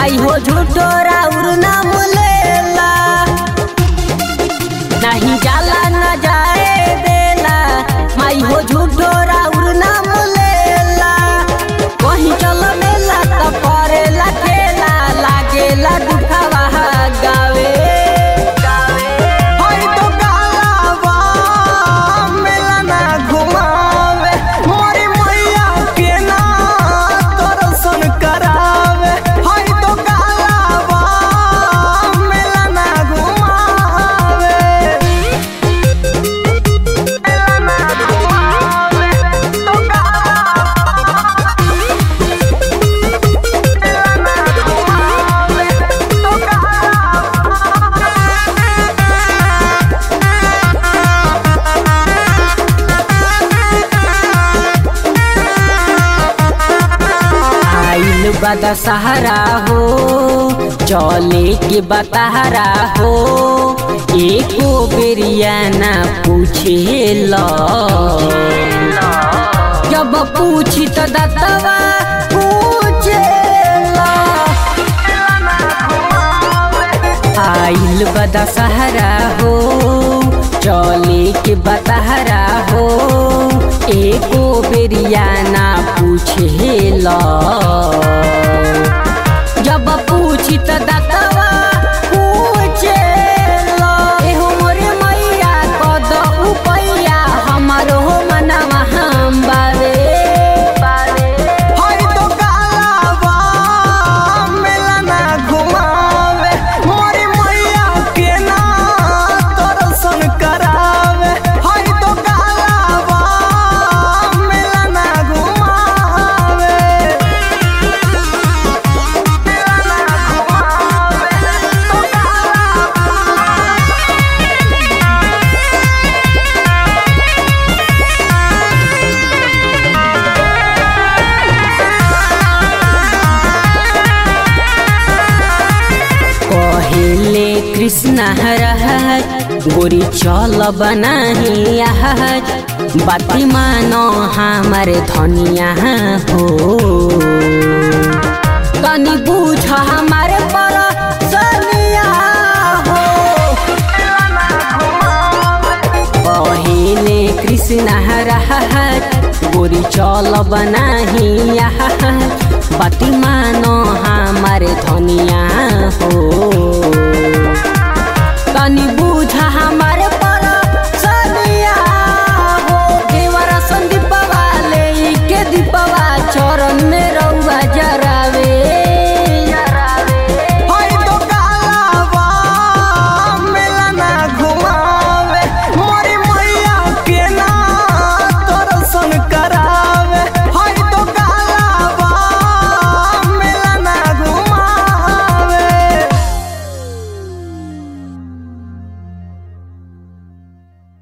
माई हो झूठो राउर नाम लेला नहीं जाला न जाए देला माई हो झूठो राउर नाम लेला कहीं चल मेला तो करेला खेला लागेला दुखावा गावे हई तो कालावा मेला ना घुमावे मोरी मैया के ना दर्शन करावे हई तो कालावा मेला ना घुमावे मेला ना घुमावे तो कालावा मेला ना घुमावे तो आइल बदा सहारा हो चले के बताहरा हो एको बेरिया ना पूछे लो जब पूछी तो दतवा पूछे आइल बदा सहारा हो चले के बताहरा हो एको बेरिया ना पूछे लो जब पूछी तो दतवा पूछे लो एहो मोरे मैया कद उपैया हमारो मनवा हम बावे हई तो कालावा मेला ना घुमावे मोरी मैया के ना दर्शन करावे हई तो कालावा मेला ना घुमावे मेला ना घुमावे तो कालावा कहेले कृष्ण हरहत गोरी चल बनाही आहत बाती मानो हमारे धनिया हो तनी बूझ हमारे पर सनिया हो कहेले कृष्ण हरहत गोरी चल बनाही आहत बाती मानो हमारे धनिया हो तनी बूझ